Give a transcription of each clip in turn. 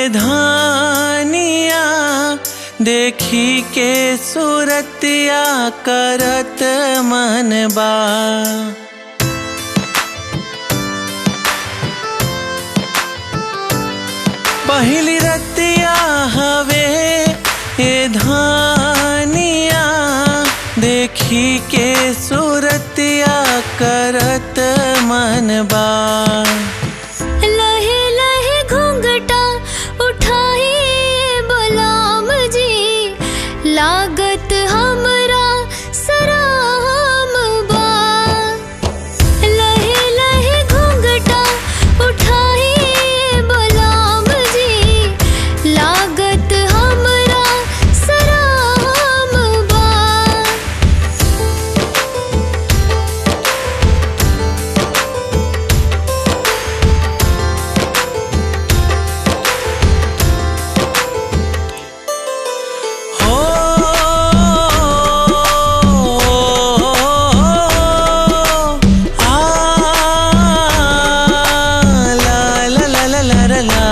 धानिया देखी के सूरतिया करत मन बा पहली रतिया हवे ए धानिया देखी के सूरतिया करत मन बा लहे लहे घूंघटा उठाई बलाम जी लागत हमरा सराम बा लहे लहे घूंघटा उठाई बलाम जी लागत हमरा सराम बा हो आ ला ला ला ला ला ला ला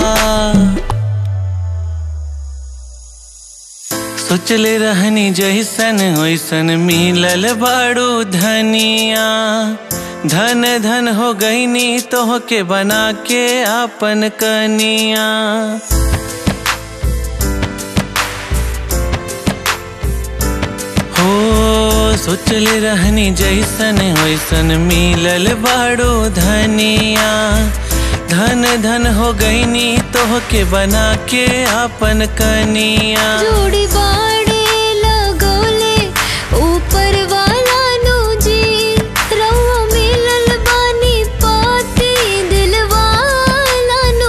सोचले रहनी जैसन वैसन मिलल बाड़ू धनिया धन धन हो गईनी तोह के बना के आपन कनिया हो सोचले रहनी जैसन वैसन मिलल बाड़ू धनिया धन धन हो गईनी तोह के बना के आपन कनिया जोड़ी बाड़े लगोले ऊपर वाला नु जी रहुआ मिलल बानी पाती दिलवाला नु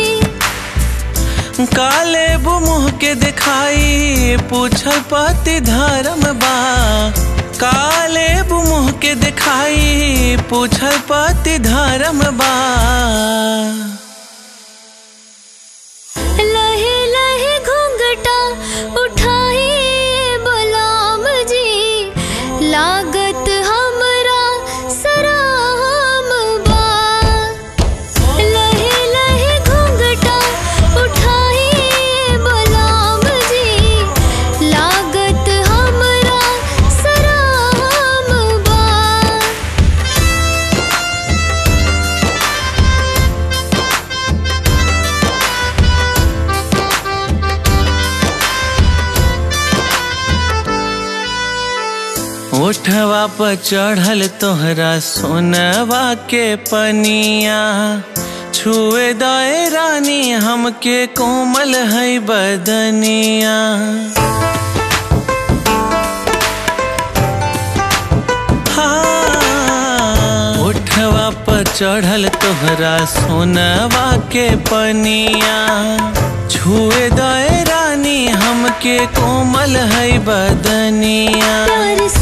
जी काले मुँह के दिखाई पूछल पति धर्म बा काले मुँह के दिखाई पूछल पति धर्म बा लहे लहे घूंघटा उठाई बलाम जी लागत हमरा सराम बा लहे लहे घूंघटा उठाई बलाम जी लागत हमरा सराम बा ओठवा पर चढ़ल तोहरा सोनवा के पनिया छुए दए रानी हमके कोमल है बदनिया हाँ, ओठवा पर चढ़ल तोहरा सोनवा के पनिया छुए दए रानी हमके कोमल है बदनिया प्यार